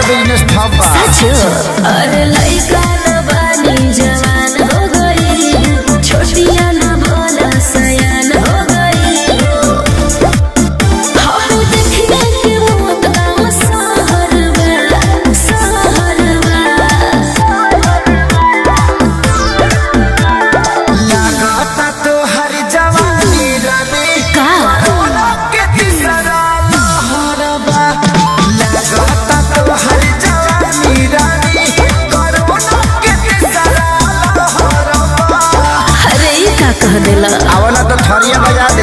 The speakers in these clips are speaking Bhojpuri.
बिजनेस ठप बा अरे लइका न बानी जवान हो गई छोटिया न बोला सयान हो गई हम देखिए के मौत गाँव सहर बा सहर बा लागता तो हर जवानी रवि का कोरोना के तीसरा लहर बा लागता तो हर जवानी रवि कोरोना के तीसरा लहर बा अरे ई का कह देला आवला तो थरिया बजा दे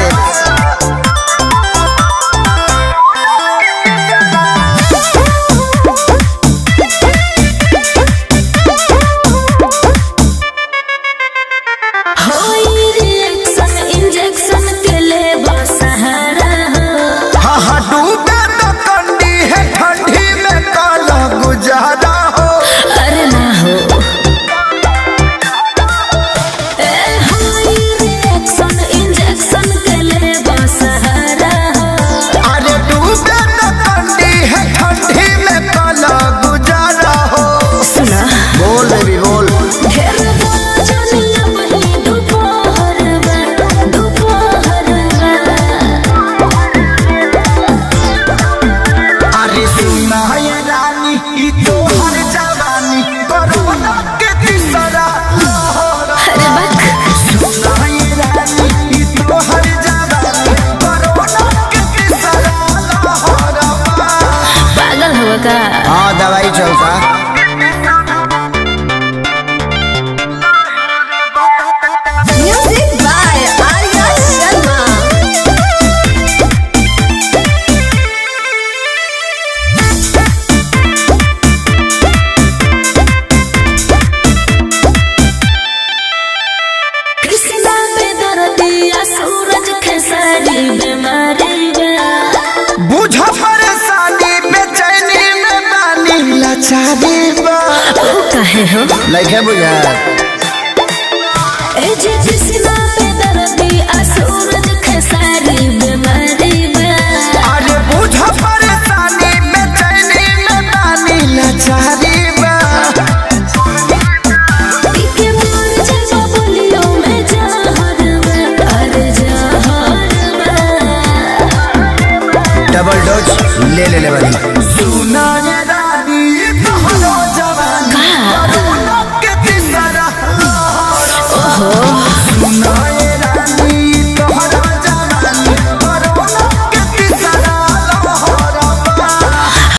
होई रिएक्शन इंजेक्शन के ले सहारा हो हाँ हाँ डूबे तो कंडी है ठंडी में काला गुजारा हो अरे ना हो ए होई रिएक्शन इंजेक्शन के ले सहारा हो अरे डूबे तो कंडी है ठंडी में काला गुजारा हो सुना बोल बेबी बोल घेर चलिया वही दोपहर में दोपहर में अरे सुना ये रानी ई तो हर जवानी कोरोना के तीसरा लहर अरे बक सुना ये रानी ई तो हर जवानी कोरोना के तीसरा लहर पागल हो का हाँ दवाई चलता म्यूजिक बाय आर्या शर्मा कृष्णा पे दर्दिया सूरज खेसारी बीमारी बा बुझ परेशानी बेचैनी में बानी लाचारी बा ओ काहे हो लइके बुझा ए जे कृष्णा पे दर्दिया सूरज खेसारी बीमारी बा अरे बुझ परेशानी बेचैनी में बानी लाचारी बा पीके मोर जलवा बोलियो में जहर बा अरे जहर बा डबल डोज ले ले ले वाली सुना